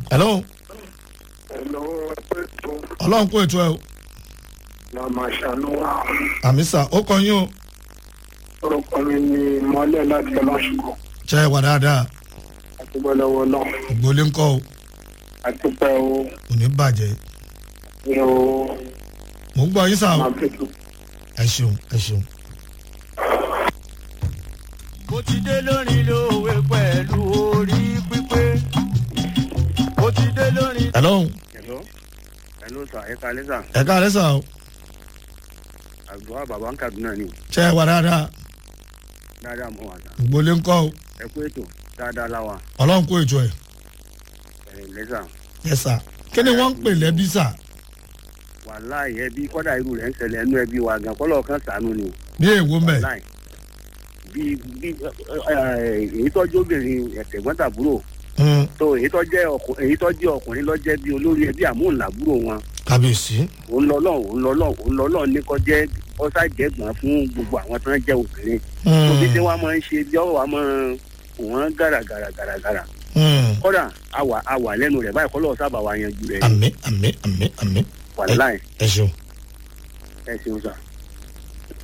hello Hello, ẹgbẹ́ tó ọlọ́run kó ètò ẹ o la máa ṣàánú wa. àmì sà ó kọ yín o Orúkọ mi ni Mọ́lẹ̀ láti Ọlọ́ṣùgbọ́. ṣe é wà dáadáa Àtúbọ̀ lọ́wọ́ náà. ìgbólé ńkọ́ o Àtúpẹ́ o. kò ní bàjẹ́ Ní o. mò ń gbọ́ yín sà o Máa bẹ̀tù. ẹ ṣeun ẹ ṣeun. mo ti dé lórí lówe pẹ̀lú orí pípé mo ti dé lórí. hello hello hello sir ẹ kalẹ sir ẹ káàárẹ̀ sà o àgbà bàbá ń kaduna ni ṣe é wà dáadáa dáadáa mọ wà sá ìgbólé ńkọ́ o ẹ kú ètò dáadáa láwa ọlọ́run kó ètò ẹ ẹ lẹsà ẹ sà kí ni wọ́n ń pè lẹ́bí sà wàláì ẹbí kọ́dà irú rẹ̀ ń ṣẹlẹ̀ ẹnu ẹbí wa gan kọ́lọ̀ kan sànú ni ní èwo mẹ́ wàláì bí bí ẹ, ẹ, èyí tọ́jú obìnrin ẹ̀tẹ̀gbọ́ntàbúrò Mm, tó èyí tó jẹ́ ọkù- èyí tó jẹ́ ọkùnrin lọ́jẹ́ bí olórí ẹbí àmúhùnlábúrò wọn kábíyèsí òun lọ́lọ́ òun lọ́lọ́ òun lọ́lọ́ ní kọ́ jẹ́ ọ́sà jẹ́gbọ́n fún gbogbo àwọn tó ń jẹ́ obìnrin tó bí Mm, tí wọ́n máa ń ṣe bí ọ̀wọ́ wa máa wọ́n gàràgàrà gàràgàrà mm. kọ́dà àwà àwà lẹ́nu rẹ̀ báyìí kọ́lọ́ sábà wa yanjú rẹ̀ àmì àmì àmì àmì wàláì ẹ ṣeun. ẹ ṣeun sà.